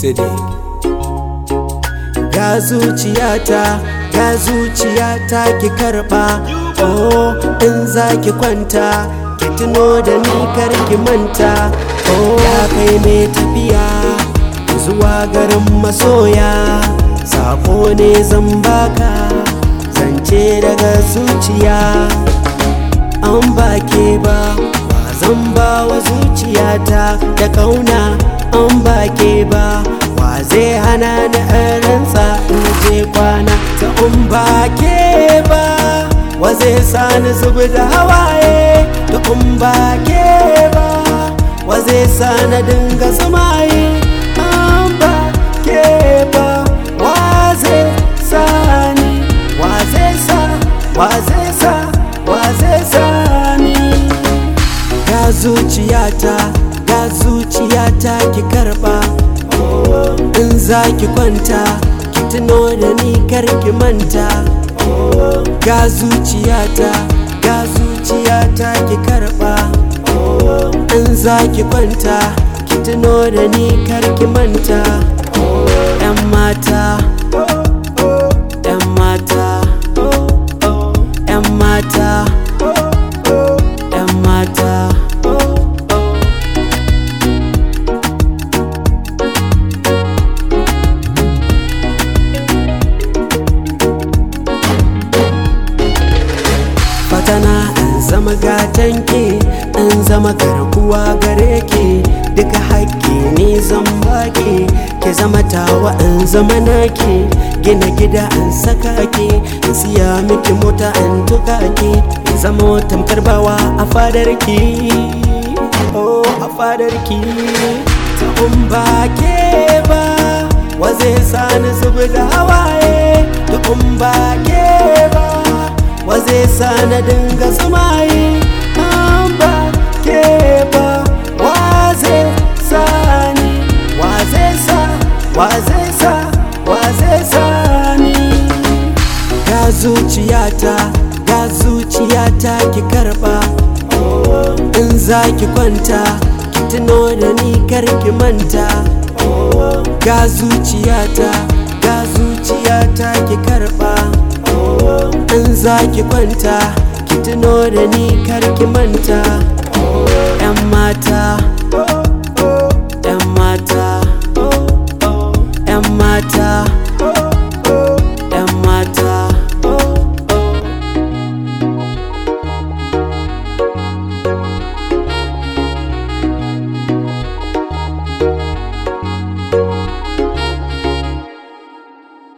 city ga zuciyata ga zuciyata ki karba oh in za ki kwanta ki tuno da ni kar ki manta oh ya kai mai tafiya zuwa garin masoya sako ne zan baka zance daga zuciya an ba ke ba ba zan ba wa zuciyata da kauna an ba ke ba wa zai hana ni rantsa in je kwana ta an ba ke ba wa zai sani zubi da hawaye ta an ba ke ba wa zai sani dinga samaye an ba ke ba wa zai sani wa zai sa wa zai sa wa zai sani ga zuciyata ga zuciyata ki karba in za ki kwanta ki tuno da ni kar ki manta ga zuciyata ga zuciyata ki karba in za ki kwanta ki tuno da ni kar ki manta yan mata yan mata yan mata yan mata fatana in zama gatanki in zama garkuwa gare ki duka haƙƙi ne zan baki ki zama tawa in zama naki gina gida in saka ki in siya miki mota in tuka ki in zama tamkar bawa a fadar ki oh a fadar ki ta in ba ke ba wa zai sani zubi da hawaye ta in ba ke ba wa zai sa na dinga samaye an ba ke ba wa zai sa ni wa zai sa wa zai sa wa zai sa ni ga zuciyata ga zuciyata ki karba in za ki kwanta ki tuno da ni kar ki manta ga zuciyata ga zuciyata ki karba in za ki kwanta ki tuno da ni kar ki manta 'yan mata